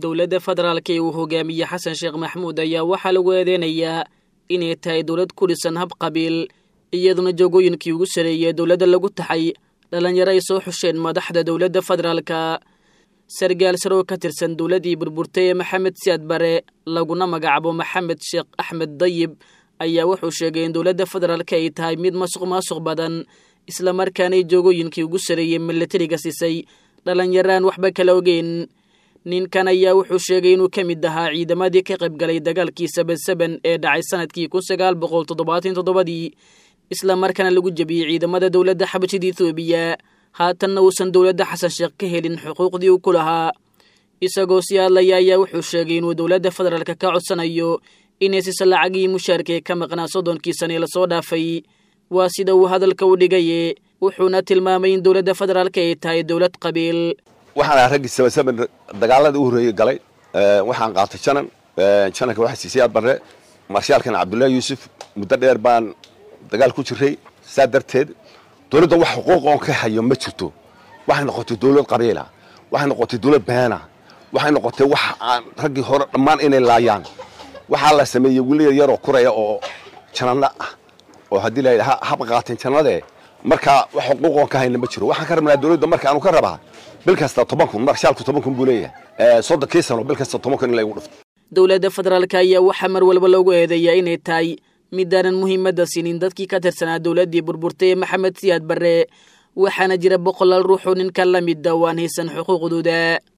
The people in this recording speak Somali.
dowladda federaalka ee uu hogaamiye xasan sheekh maxmuud ayaa waxaa lagu eedeynayaa inay tahay dowlad ku dhisan hab qabiil iyaduna joogooyinkii ugu sareeyey dowladda lagu taxay dhallinyaro ay soo xusheen madaxda dowladda federaalka sargaal saroo ka tirsan dowladdii burburtay ee maxamed siyaad bare laguna magacaabo maxamed sheekh axmed dayib ayaa wuxuu sheegay in dowladda federaalka ay tahay mid masuq maasuq badan islamarkaanay joogooyinkii ugu sareeyey milatariga siisay dhallinyaraan waxba kala ogeyn ninkan ayaa wuxuu sheegay inuu ka mid ahaa ciidamadii ka qayb galay dagaalkii saban saban ee dhacay sanadkii kun sagaal boqol toddobaatan toddobadii islamarkaana lagu jebiyey ciidamada dowladda xabashida ethoobiya haatanna uusan dowladda xasan sheekh ka helin xuquuqdii uu ku lahaa isagoo sii hadlaya ayaa wuxuu sheegay inuu dowladda federaalka ka codsanayo inay siisa lacagii mushaarka ee ka maqnaa soddonkii sane lasoo dhaafay waa sida uu hadalka u dhigaye wuxuuna tilmaamay in dowladda federaalka ay tahay dowlad qabiil waxaan ahaa raggii sabansaban dagaalada u horreeyey galay waxaan qaatay janan jananka waxaa siisay aad barre marshaalkan cabdullaahi yuusuf muddo dheer baan dagaal ku jiray saa darteed dowladda wax xuquuq oon ka hayo ma jirto waxay noqotay dowlad qabiila waxay noqotay dowlad beena waxay noqotay wax aan raggii hore dhammaan inay laayaan waxaa la sameeyey weli yaroo kuraya oo janano ah oo haddii la haba qaateen jannadee markaa wax xuquuq oon ka hayna ma jiro waxaan ka rabnaa dowladda marka aanu ka rabaa bil kasta toban kun marshaalku toban kun buu leeyahay soddonkii sano bil kasta toban kun in laygu dhufto dowladda federaalka ayaa waxaa mar walba loogu eedeeyaa inay tahay midaanan muhiimadda siinin dadkii ka tirsanaa dowladdii burburtay ee maxamed siyaad barre waxaana jira boqolaal ruuxoo ninkan la mida oo aan haysan xuquuqdooda